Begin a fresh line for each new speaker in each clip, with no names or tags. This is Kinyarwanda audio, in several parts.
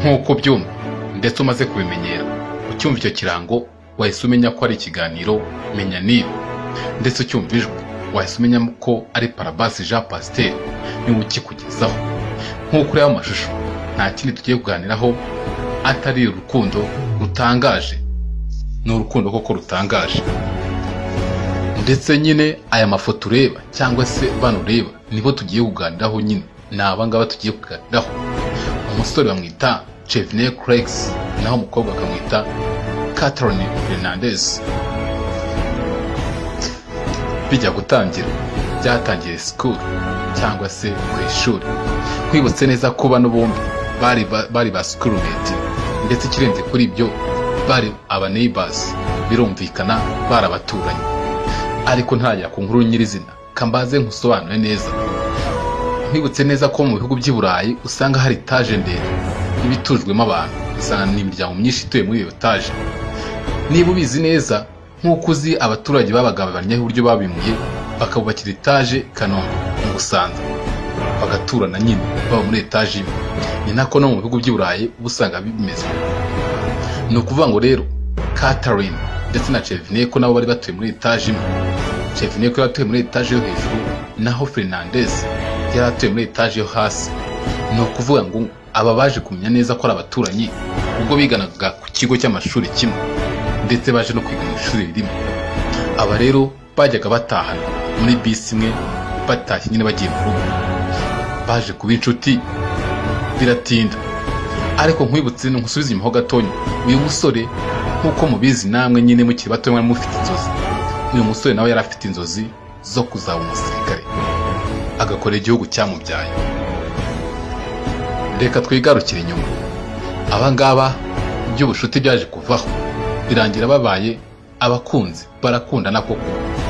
nk'uko ubyumva ndetse umaze kubimenyera ucyumva icyo kirango wahise umenya ko ari ikiganiro menya niba ndetse ucyumva ijwi wahise umenya ko ari parabasi jean pasiteri niwe ukikugezaho nk'uko ureba amashusho nta kindi tugiye kuganiraho atari urukundo rutangaje ni urukundo koko rutangaje ndetse nyine aya mafoto ureba cyangwa se bano ureba nibo tugiye kuganiraho nyine ni abangaba tugiye kuganiraho umusore bamwita Chevenel Craig's naho umukobwa bakamwita Catherine Fernandez bijya gutangira byatangiye sikuru cyangwa se ku ishuri twibutse neza ko bano bombi bari ba- bari ba sikurumeti ndetse ikirenze kuri ibyo bari aba neighbors birumvikana bari abaturanyi ariko ntajya ku nkuru nyirizina kambaze nkusobanure neza nkwibutse neza ko mu bihugu by'i burayi usanga hari etaje ndende iba itujwemo abantu usanga ni imiryango myinshi ituye muri iyo etaje niba ubizi neza nk'uko uzi abaturage babagabanyaho uburyo babimuye bakabubakira etaje kanombe mu busanza bagaturana nyine baba muri etaje imwe ni nako no mu bihugu by'i burayi uba usanga bimeze ni ukuvuga ngo rero Catherine ndetse na Chevenel ko nabo bari batuye muri etaje imwe Chevenel ko yari atuye muri etaje yo hejuru naho Fernandez yari atuye muri etaje yo hasi ni ukuvuga ngo aba baje kumenya neza ko ari abaturanyi ubwo biganaga ku kigo cy'amashuri kimwe ndetse baje no kwiga mu ishuri rimwe aba rero bajyaga batahana muri bisi imwe batashye nyine bagiye mu rugo baje kuba inshuti biratinda ariko nkwibutse nkusubize inyuma ho gatonya uyu musore nk'uko mubizi namwe nyine mukiri bato mwari mufite inzozi uyu musore nawe yari afite inzozi zo kuzaba umusirikare agakora igihugu cyamubyaye reka twigarukire inyuma aba ngaba iby'ubushuti byaje kuvaho birangira babaye abakunzi barakundana koko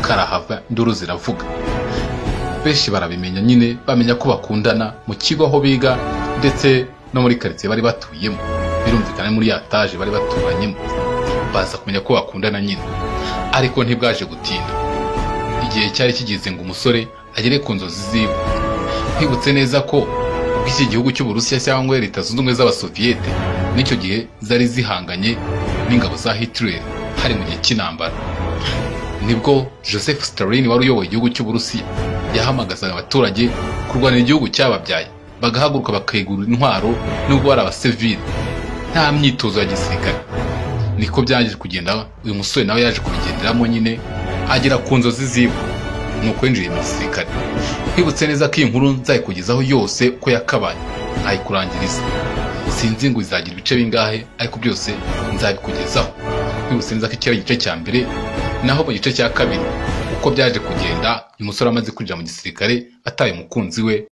karahava induru ziravuga benshi barabimenya nyine bamenya ko bakundana mu kigo aho biga ndetse no muri karitsiye bari batuyemo birumvikana muri ya taje bari baturanyemo baza kumenya ko bakundana nyine ariko ntibwaje gutinda igihe cyari kigeze ngo umusore agere ku nzozi ziwe nkwibutse neza ko ubwo iki gihugu cy'uburusiya cyangwa leta zunze ubumwe z'abasoviyete n'icyo gihe zari zihanganye n'ingabo za hitler hari mu gihe cy'intambara nibwo joseph stalin wari uyoboye igihugu cy'uburusiya yahamagazaga abaturage kurwanira igihugu cyababyaye bagahaguruka bakegura intwaro nubwo bari abasivili nta myitozo ya gisirikare niko byaje kugenda uyu musore nawe yaje kubigenderamo nyine agera ku nzozi ziwe ni uko yinjiriye mu gisirikare nkwibutse neza ko iyi nkuru nzayikugezaho yose uko yakabaye ntayikurangiriza sinzi ngo izagira ibice bingahe ariko byose nzabikugezaho nkwibutse neza ko iki ari igice cya mbere naho mu gice cya kabiri uko byaje kugenda uyu musore amaze kwinjira mu gisirikare ataye umukunzi we